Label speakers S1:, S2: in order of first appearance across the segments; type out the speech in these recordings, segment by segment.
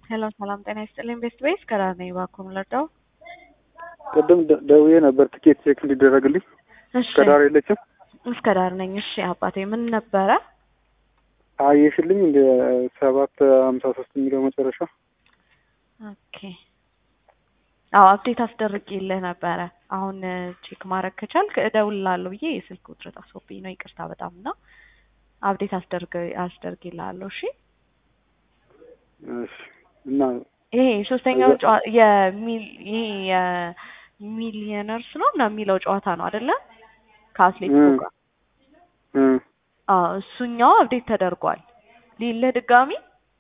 S1: ሄሎ ሰላም ጤና ይስጥልኝ። ቤስት ቤስ ከዳር ነኝ። እባክዎ ምለርዳው?
S2: ቅድም ደ- ደውዬ ነበር ትኬት ቼክ እንዲደረግልኝ።
S1: እሺ
S2: ከዳር የለችም
S1: እስከ ዳር ነኝ። እሺ አባቴ ምን ነበረ?
S2: አየሽልኝ እንደ ሰባት ሀምሳ ሶስት የሚለው መጨረሻ
S1: ኦኬ አዎ አፕዴት አስደርጌልህ ነበረ። አሁን ቼክ ማድረግ ከቻልክ እደውልልሃለሁ ብዬ የስልክ ውጥረት አስወብኝ ነው። ይቅርታ በጣም እና አፕዴት አስደርገ አስደርጌልሃለሁ። እሺ
S2: እሺ እና
S1: ይሄ ሶስተኛው
S2: እዛ-
S1: ጨዋ የሚል ይሄ የሚሊየነርስ ነው እና የሚለው ጨዋታ ነው አይደለ? ከአትሌቲኮ
S2: እ-
S1: ጋር
S2: እ፣
S1: አዎ እሱኛው አፕዴት ተደርጓል። ሊልህ ድጋሚ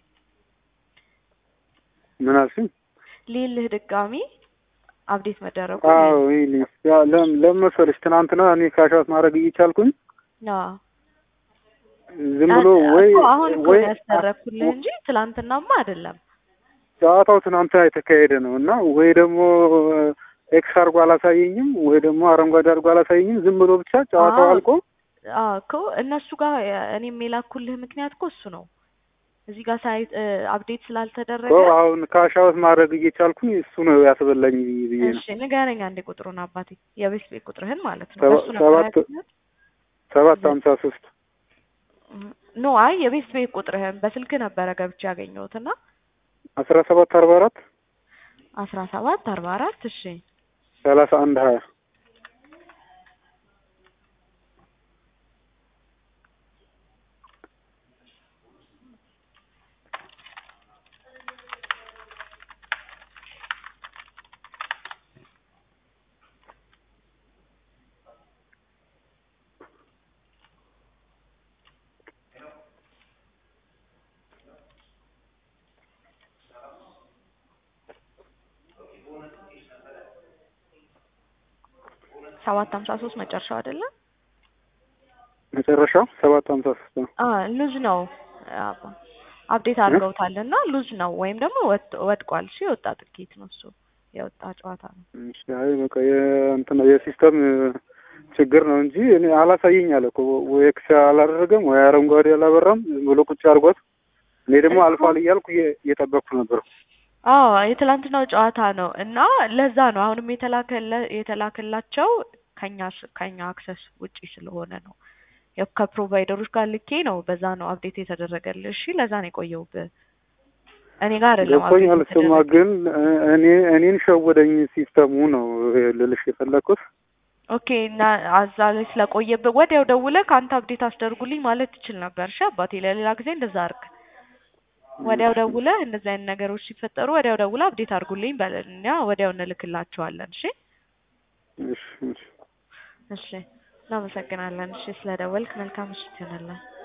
S2: ምን አልሽኝ?
S1: ሊልህ ድጋሚ አፕዴት መደረጉ
S2: አዎ ይሄ ያ ለም ለምን መሰለሽ ትናንትና እኔ ካሻት ማድረግ እየቻልኩኝ
S1: አዎ
S2: ዝም ብሎ ወይ
S1: እኮ አሁን እኮ
S2: ወይ
S1: ነው ያስደረግኩልህ እንጂ ትላንትናማ አይደለም።
S2: ጨዋታው ትናንትና የተካሄደ ነው እና ወይ ደግሞ ኤክስ አድርጎ አላሳየኝም ወይ ደግሞ አረንጓዴ አድርጎ አላሳየኝም። ዝም ብሎ ብቻ ጨዋታው
S1: አዎ።
S2: አልቆ
S1: አዎ እኮ እነሱ ጋር እኔም የላኩልህ ምክንያት እኮ እሱ ነው። እዚህ ጋር ሳይ አፕዴት ስላልተደረገ
S2: እኮ አሁን ካሻውት ማድረግ እየቻልኩኝ እሱ ነው ያስበላኝ ብዬ ነው።
S1: እሺ ንገረኝ አንዴ ቁጥሩን አባቴ የቤት ቤት ቁጥርህን ማለት ነው።
S2: ሰባ-
S1: በሱ ነበር
S2: ሰባት
S1: ያገኘሁት?
S2: ሰባት ሀምሳ ሶስት
S1: ኖ አይ የቤት ቤት ቁጥርህን በስልክ ነበረ ገብቼ ያገኘሁት እና
S2: አስራ ሰባት አርባ አራት
S1: አስራ ሰባት አርባ አራት እሺ
S2: ሰላሳ አንድ ሀያ
S1: ሰባት ሀምሳ ሶስት መጨረሻው አይደለም?
S2: መጨረሻው ሰባት ሀምሳ ሶስት ነው።
S1: አ ሉዝ ነው አባ አፕዴት አድርገውታል እና ሉዝ ነው ወይም ደግሞ ወጥ- ወድቋል። እሺ የወጣ ጥቂት ነው እሱ የወጣ ጨዋታ ነው።
S2: እሺ፣ አይ በቃ የእንትን የሲስተም ችግር ነው እንጂ እኔ አላሳየኝ አለ እኮ ወይ ኤክስ አላደረገም ወይ አረንጓዴ አላበራም። ዝም ብሎ ቁጭ አድርጓት። እኔ ደግሞ
S1: እኮ-
S2: አልፏል እያልኩ እየ- እየጠበቅኩ ነበር።
S1: አዎ የትላንትናው ጨዋታ ነው እና ለዛ ነው አሁንም የተላከለ የተላከላቸው ከኛ ስ- ከኛ አክሰስ ውጪ ስለሆነ ነው። ያው ከፕሮቫይደሮች ጋር ልኬ ነው በዛ ነው አፕዴት የተደረገልህ። እሺ ለዛ ነው የቆየውብህ። እኔ ጋር አይደለም
S2: ገብቶኛል።
S1: update
S2: እሱማ
S1: የተደረገው።
S2: ግን እ- እኔ እኔን ሸወደኝ ሲስተሙ ነው ልልሽ የፈለኩት።
S1: ኦኬ እና አዛ ላይ ስለቆየብህ ወዲያው ደውለህ ከአንተ አፕዴት አስደርጉልኝ ማለት ትችል ነበር። እሺ አባቴ ለሌላ ጊዜ እንደዛ አድርግ። ወዲያው ደውለህ እንደዚህ አይነት ነገሮች ሲፈጠሩ ወዲያው ደውለህ አፕዴት አድርጉልኝ በለን። እኛ ወዲያው እንልክላቸዋለን። እሺ
S2: እሺ እሺ።
S1: እሺ እናመሰግናለን። እሺ ስለደወልክ መልካም ምሽት ይሆንልን።